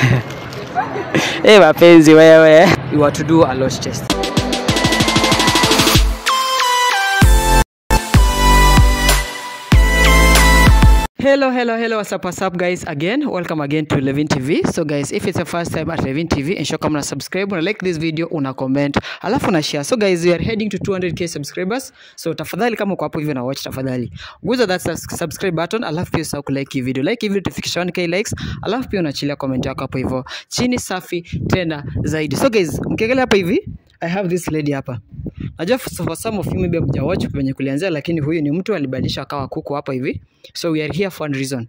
Eh, mapenzi wewe. You are to do a lot test. Hello, hello, hello. What's up, what's up, guys? Again, welcome again to Levin TV. So, guys, if it's the first time at Levin TV, ensure kama una subscribe, una like this video, una comment, alafu una share. So, guys, we are heading to 200k subscribers. So, tafadhali kama uko hapo hivyo na watch, tafadhali guza that sus- subscribe button, alafu pia usahau kulike hii video. Like hii video tufikisha 1k likes, alafu pia unaachilia comment yako hapo hivyo chini, safi tena zaidi. So, guys, mkiangalia hapa hivi, I have this lady hapa. Najua for for some of you maybe hamjawatch kwenye kulianzia, lakini huyu ni mtu alibadilisha akawa kuku hapa hivi. So we are here for a reason.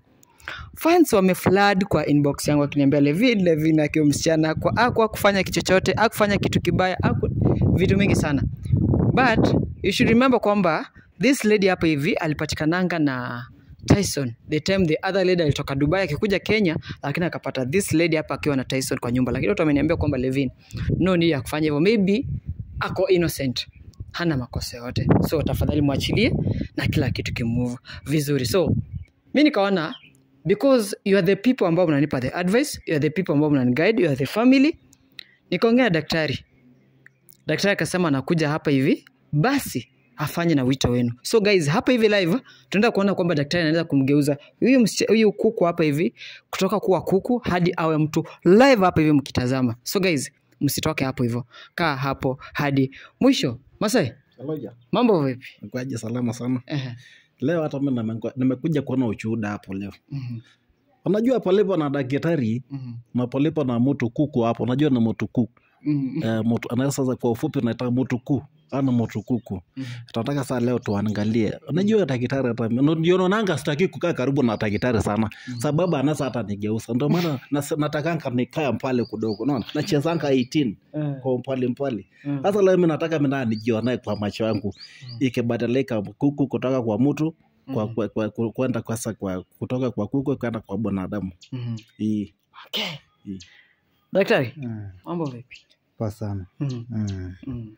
Fans wameflood kwa inbox yangu akiniambia Levin, Levin akiwa msichana kwa akwa kufanya kitu chochote, akufanya kitu kibaya, aku vitu mingi sana. But you should remember kwamba this lady hapa hivi alipatikananga na Tyson the time the other lady alitoka Dubai akikuja Kenya, lakini akapata this lady hapa akiwa na Tyson kwa nyumba, lakini watu wameniambia kwamba Levin, no need ya kufanya hivyo, maybe ako innocent, hana makosa yote, so tafadhali mwachilie na kila kitu kimove vizuri. So mi nikaona because you are the people ambao mnanipa the advice, you are the people ambao mnaniguide, you are the family. Nikaongea na daktari, daktari akasema anakuja hapa hivi, basi afanye na wito wenu. So guys, hapa hivi live tunaenda kuona kwamba daktari anaweza kumgeuza huyu msicha- huyu kuku hapa hivi kutoka kuwa kuku hadi awe mtu live hapa hivi mkitazama. So guys, msitoke hapo hivyo, kaa hapo hadi mwisho. Masai, Haloja, mambo vipi? nikuaje salama sana. Ehe. Leo hata mimi nimekua- nimekuja kuona ushuhuda hapo leo. Mhm, Unajua palipo na daktari mhm, na palipo na mtu kuku hapo, unajua ni mtu kuku. mhm, Eh, mtu anaweza sasa kwa ufupi unaita mtu kuku. Ana mtu kuku. mhm. Tunataka saa leo tuangalie. Unajua daktari hata ndio naonanga sitaki kukaa karibu na daktari sana. Sababu anaweza hata nigeuza. Ndio maana nas- natakanga nikae pale kidogo. Unaona? Nachezanga 18 Eh, kwa mpali mpali. eh, Sasa leo mimi nataka mimi na nijionae kwa macho yangu Mm. ikibadilika kuku kutoka kwa mtu kwa, mhm, kwa, kwa, kwa, kwenda kwasa kwa kutoka kwa kuku kwenda kwa binadamu. mhm. Hii Okay. Mm. Daktari, Mm, mambo vipi? Poa sana. Mhm, Mm, mhm,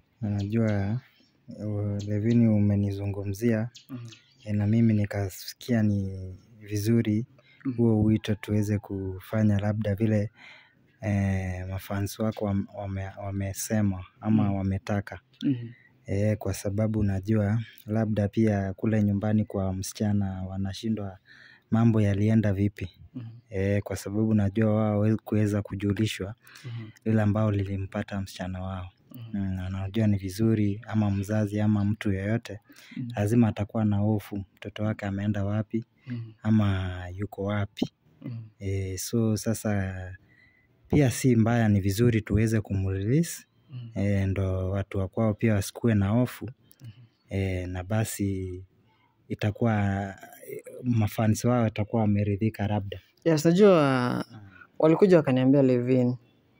Unajua uh, Levini umenizungumzia mhm, eh, na mimi nikasikia ni vizuri Mhm. huo wito tuweze kufanya labda vile eh, mafans wako wam- wame, wamesema ama Mhm. wametaka mhm, eh, kwa sababu najua labda pia kule nyumbani kwa msichana wanashindwa mambo yalienda vipi mhm, eh, kwa sababu najua wao hawezi kuweza kujulishwa mhm, lile ambao lilimpata msichana wao mhm, Mm, anajua ni vizuri ama mzazi ama mtu yeyote mhm, lazima atakuwa na hofu mtoto wake ameenda wapi mhm, ama yuko wapi mhm, e, so sasa pia si mbaya ni vizuri tuweze kumrelease mhm. e, ndo watu wa kwao pia wasikuwe na hofu Mhm. e, na basi itakuwa e, mafansi wao watakuwa wameridhika labda Yes, najua walikuja wakaniambia Levin,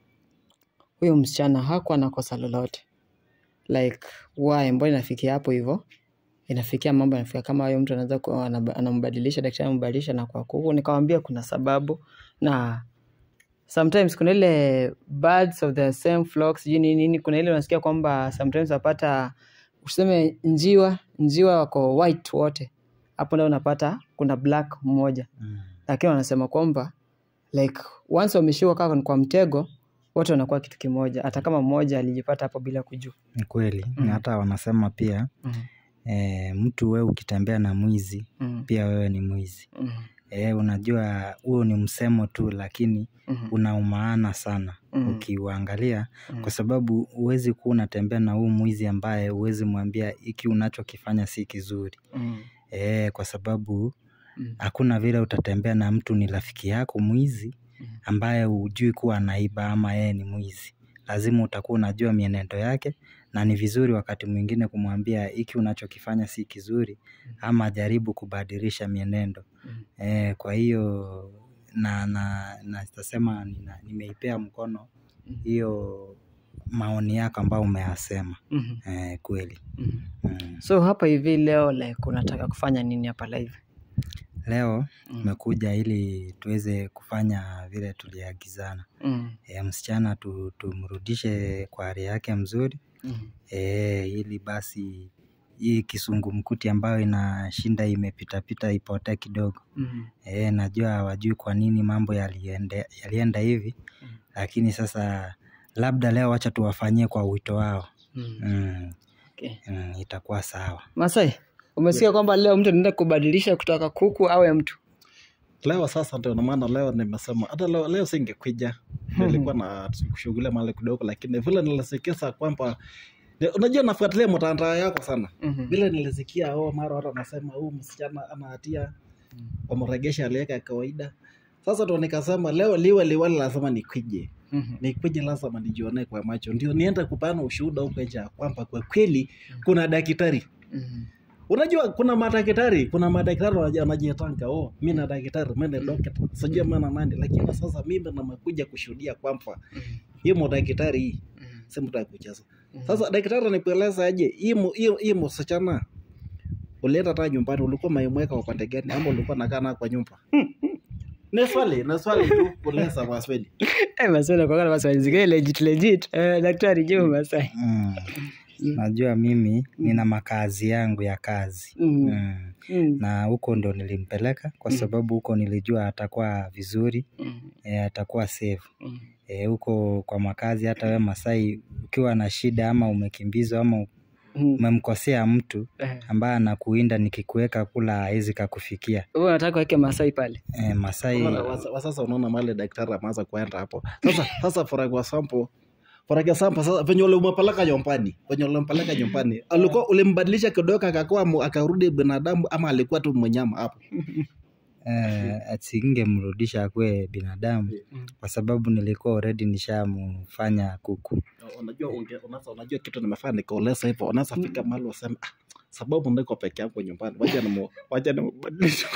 huyu msichana hakuwa na kosa lolote, like why, mbona inafikia hapo hivyo? Inafikia mambo inafikia kama huyo mtu anaweza kuwa anab- anambadilisha, daktari anambadilisha na kwa kuku. Nikamwambia kuna sababu na sometimes kuna ile birds of the same flock, sijui nini nini, kuna ile unasikia kwamba sometimes wapata useme njiwa njiwa wako white wote, hapo ndio unapata kuna black mmoja mm. lakini wanasema kwamba like once wameshikwa kaka kwa mtego wote wanakuwa kitu kimoja hata kama mmoja alijipata hapo bila kujua ni kweli Mm. na hata wanasema pia mm. e, mtu wewe ukitembea na mwizi Mm. pia wewe ni mwizi Mm. e, unajua huo ni msemo tu lakini Mm. una umaana sana Mm. ukiuangalia Mm. kwa sababu huwezi kuwa unatembea na huu mwizi ambaye huwezi mwambia hiki unachokifanya si kizuri Mm. e, kwa sababu Mm. hakuna vile utatembea na mtu ni rafiki yako mwizi Mm. ambaye hujui kuwa anaiba ama yeye ni mwizi lazima utakuwa unajua mienendo yake na ni vizuri wakati mwingine kumwambia hiki unachokifanya si kizuri ama jaribu kubadilisha mienendo Mm. e, kwa hiyo na na nasema nina- nimeipea mkono Mm. hiyo maoni yako ambayo umeyasema Mhm. e, kweli Mhm. mm. so hapa hivi leo like unataka kufanya nini hapa live leo Mm. tumekuja ili tuweze kufanya vile tuliagizana Mm. e, msichana tu, tumrudishe kwa hali yake mzuri Mhm. e, ili basi hii kisungumkuti ambayo inashinda imepitapita ipotee kidogo. Mhm. Eh, najua hawajui kwa nini mambo yaliende, yalienda hivi Mm. lakini sasa labda leo wacha tuwafanyie kwa wito wao Mhm. mm, Okay. mm, itakuwa sawa. Masai, umesikia kwamba leo mtu anaenda kubadilisha kutoka kuku awe mtu? leo sasa ndio maana leo nimesema hata leo, leo singekuja nilikuwa na kushughulia mahali kidogo lakini vile nilisikia kwamba ni- unajua nafuatilia mtandao yako sana Mhm. vile nilisikia oh, mara watu wanasema huu msichana ana hatia wamregesha hali yake ya kawaida sasa ndo nikasema leo liwe liwali lazima nikwije Mhm. nikwije lazima nijione kwa macho ndio niende kupana ushuhuda huko nje ya kwamba kwa kweli kuna daktari Mhm. unajua kuna madaktari kuna madaktari wanaji- wanajitanga oh mi na daktari mi ni dokta sijui maana nani lakini sasa mimi namekuja kushuhudia kwamba Mhm. hii madaktari hii Mhm. si mtu ya kucheza Mhm. sasa daktari anikueleza aje hii mu- hii- hii msichana ulienda hata nyumbani ulikuwa maimweka upande gani ama ulikuwa nakaa nayo kwa nyumba ni swali ni swali tu kuuliza maswali Eh, Masai nakuanga na maswali zingine legit legit. Eh, daktari jibu Masai. Mm. Najua mimi nina makazi yangu ya kazi Mhm. mm. Mhm. na huko ndo nilimpeleka kwa Mm. sababu huko nilijua atakuwa vizuri Mhm. e, atakuwa safe Mhm. e, huko kwa makazi hata we Masai ukiwa na shida ama umekimbizwa ama Mhm. umemkosea mtu Eh. ambaye anakuinda nikikuweka kula hawezi kakufikia Wewe unataka weke Masai pale? e, Masai Unaona, wasa- wa sasa unaona mali daktari ameanza kuenda hapo sasa sasa for example for example sasa venye ulimpeleka nyumbani venye ulimpeleka nyumbani alikuwa ulimbadilisha kidogo akakuwa mu- akarudi binadamu ama alikuwa tu mnyama hapo eh, asingemrudisha akuwe binadamu Mm. kwa sababu nilikuwa already nishamfanya kuku unajua unge, unaweza unajua kitu nimefanya nikauleza hivyo unaweza fika mahali useme ah, sababu niko peke yangu nyumbani wacha nimu wacha nimbadilishe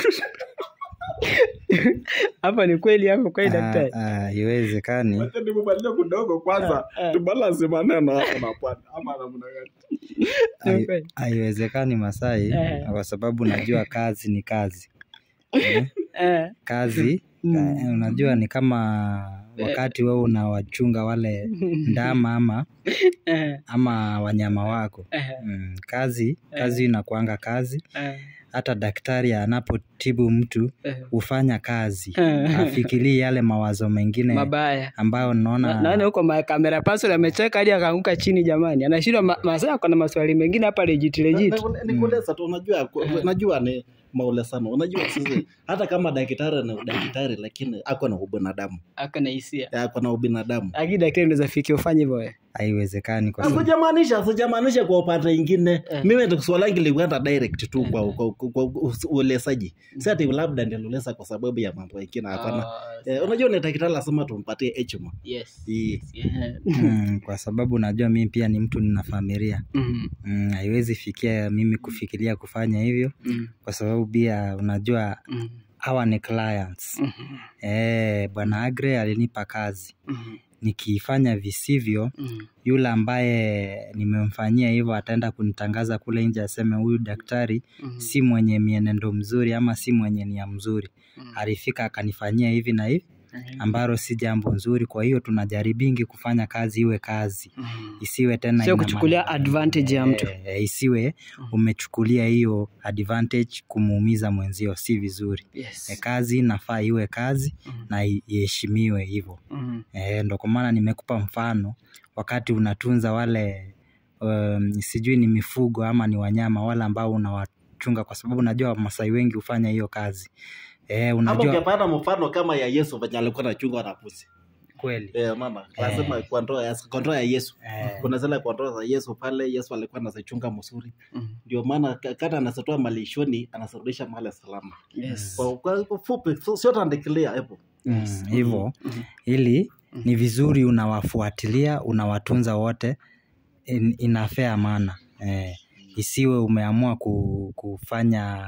Hapa ni kweli hapo kweli Ah, daktari. ah, haiwezekani wacha nimbadilishe kidogo kwanza Ah, ah. tubalance maneno hapo na pwani ama namna gani Ni Hai- kweli. haiwezekani Masai Eh. kwa sababu najua kazi ni kazi eh, Eh. kazi Mm. eh, unajua ni kama wakati wewe unawachunga wale ndama ama Eh. ama wanyama wako Eh. mm, kazi kazi inakuanga kazi Eh. hata daktari anapotibu mtu Eh. hufanya kazi Eh. afikirii yale mawazo mengine Mabaya. ambayo Na- naona Naona huko ma- kamera person amecheka hadi akaanguka chini jamani. Anashindwa ma- Masai ako na maswali mengine hapa legit legit. nikueleza tu unajua ku- unajua ni maule sana unajua sisi hata kama daktari ni daktari lakini ako na ubinadamu Ako na hisia. ako na ubinadamu Lakini daktari unaweza fikia ufanye hivyo wewe. haiwezekani kwa sababu sijamaanisha sijamaanisha kwa upande ingine Eh. mimi swali langu lilikwenda direct tu kwa kwa- kwa- kwa uelezaji si ati labda nilieleza kwa sababu ya mambo mengine hapana Ah, Eh, unajua ni daktari lazima tumpatie heshima yes. Hii. Yeah. mm, kwa sababu najua mimi pia ni mtu nina familia Mhm. mm, haiwezi fikia mimi kufikiria kufanya hivyo Mhm. kwa sababu pia unajua Mhm. hawa ni clients Mhm. eh, bwana Agre alinipa kazi Mhm. nikifanya visivyo Mhm. yule ambaye nimemfanyia hivyo ataenda kunitangaza kule nje aseme huyu daktari Mhm. si mwenye mienendo mzuri ama si mwenye nia mzuri Mhm. alifika akanifanyia hivi na hivi Mhm. ambalo si jambo nzuri kwa hiyo tunajaribingi kufanya kazi iwe kazi Mhm. isiwe tena Sio ina kuchukulia maana- advantage ya mtu. Eh, eh, isiwe Mhm. umechukulia hiyo advantage kumuumiza mwenzio si vizuri Yes. e, kazi inafaa iwe kazi Mhm. na i- iheshimiwe hivyo Mhm. e, ndo kwa maana nimekupa mfano wakati unatunza wale um, sijui ni mifugo ama ni wanyama wale ambao unawachunga kwa sababu najua Wamasai wengi hufanya hiyo kazi e, ama unajua ungepata mfano kama ya Yesu venye alikuwa anachunga na pusi kweli eh, mama lazima kwa ndoa ya kwa ndoa ya Yesu Eh. kuna zile kwa ndoa za Yesu pale Yesu alikuwa anazichunga mzuri Mhm. ndio maana ka- kata anazitoa malishoni anazirudisha mahali salama Yes. kwa kwa kwa fupi so- sio tandikilia hapo Mm, hivyo Mhm. ili ni vizuri unawafuatilia unawatunza wote in, inafea maana eh, isiwe umeamua ku, kufanya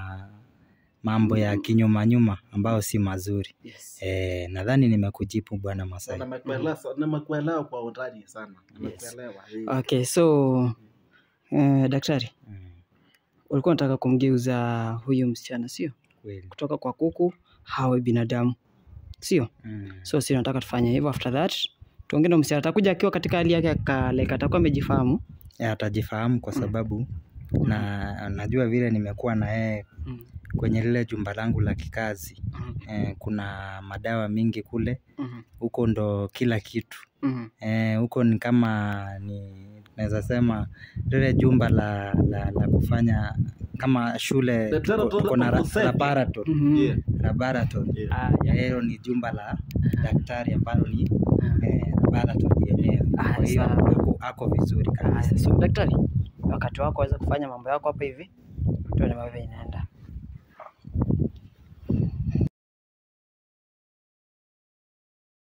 mambo ya kinyumanyuma ambayo si mazuri Yes. eh, nadhani nimekujibu bwana Masai nimekuelewa nimekuelewa kwa undani sana nimekuelewa eh. Okay, so eh, daktari mm, ulikuwa unataka kumgeuza huyu msichana sio kweli kutoka kwa kuku hawe binadamu sio mm, so si nataka tufanye hivyo after that tuongee na msichana atakuja akiwa katika hali yake ya kale atakuwa amejifahamu eh, atajifahamu kwa sababu na najua vile nimekuwa na yeye Mm. kwenye lile jumba langu la kikazi Mhm. eh, kuna madawa mingi kule Mhm. huko ndo kila kitu Mhm. eh, huko ni kama ni naweza sema lile jumba la, la, la kufanya kama shule The tuko- tuko na ra- laboratory Mhm. Yeah. laboratory Yeah. Ah, ya yeah. hilo ni jumba la daktari ambalo ni Ah. eh, laboratory yenyewe Ah, kwa hiyo sawa. ako, ako vizuri Ah, kabisa so daktari wakati wako waweza kufanya mambo yako hapa hivi tuone mambo inaenda